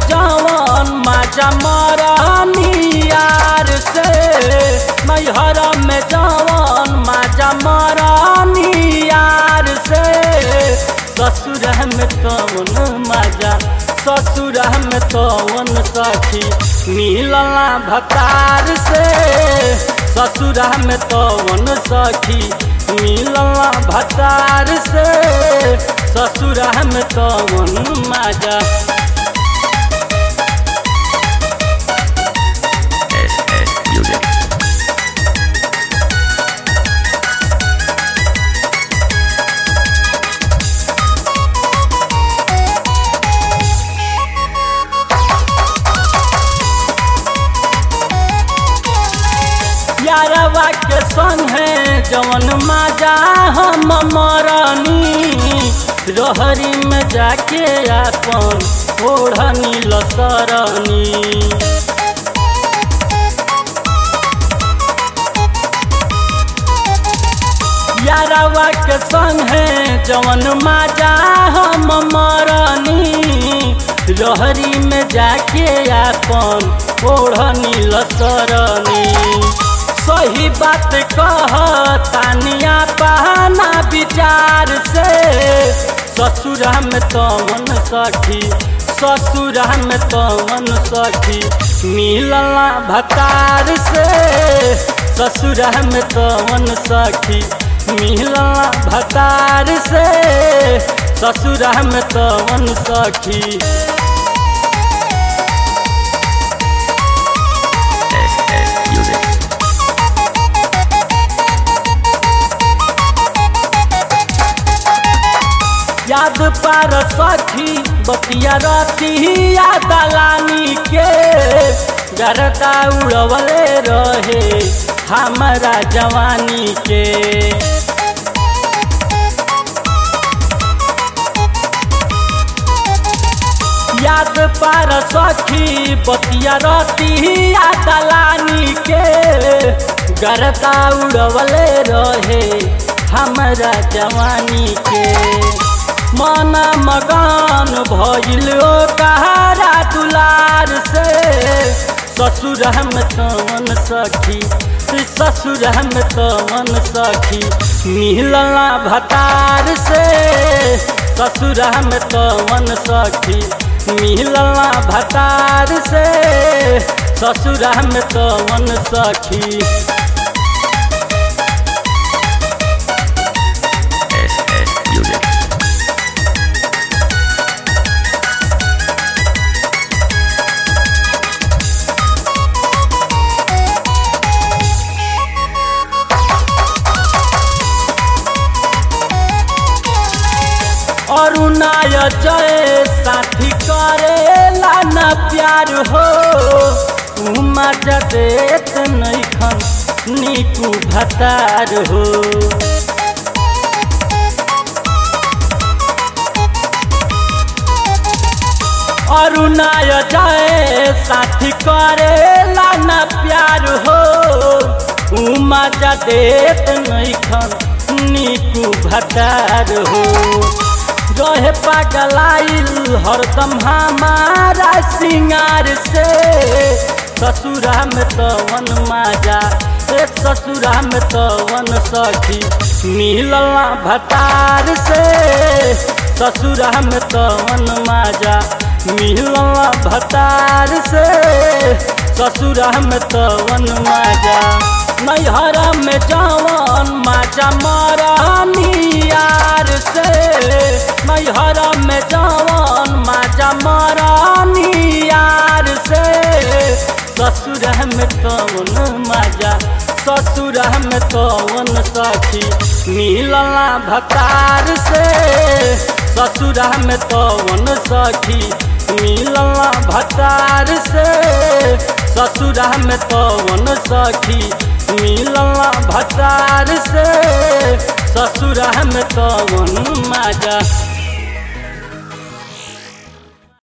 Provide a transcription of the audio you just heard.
जवन माजा मरानी यार से नैहर में जवन माजा मरानी यार से ससुर में तवन माजा ससुर में तवन सखी मिलला भतार से ससुर में तवन सखी मिलला भतार से ससुर में तवन माजा SS Music. यारवा के संग है जवन माजा हम मरनी रहरी में जाके आपन ओढ़नी लसरनी यारवा के संग है जवन माजा हम मरनी रहरी में जाके आपन ओढ़नी लसरनी सही बात कह तानिया बहाना विचार से ससुर में तवन सखी ससुर में तवन सखी मिलला भतार से ससुर में तवन सखी मिलला भतार से ससुर में तवन सखी SS Music. याद पार सखी बतिया रती याद लानी के गरदा उड़वले रहे हमारा जवानी के याद पार सखी बतिया रती याद लानी के गरदा उड़वले रहे हमारा जवानी के मन मगन भइल कहारा दुलार से ससुर हम तवन सखी ससुर हम तवन सखी मिलला भतार से ससुर हम तवन सखी मिलला भतार से ससुर हम तवन सखी SS Music. अरुणाय जय साथी करेला न प्यार हो उमा जदेत नैखन नीकू भतार हो अरुणाय जय साथी करेला न प्यार हो उमा जदेत नैखन नीकू भतार हो रहे पागलाइल हरदम हमारा सिंगार से ससुरा में तवन माजा एक ससुरा में तवन सखी मिलला भतार से ससुरा में तवन माजा मिलला भतार से ससुरा में तवन माजा नैहर में जवन माजा मरानी यार से नैहर में जवन माजा मरानी यार से ससुर में तवन माजा ससुर में तवन सखी मिलला भतार से ससुर में तवन सखी मिलला भतार से ससुर में तवन सखी मिलला भतार से ससुर में तवन माजा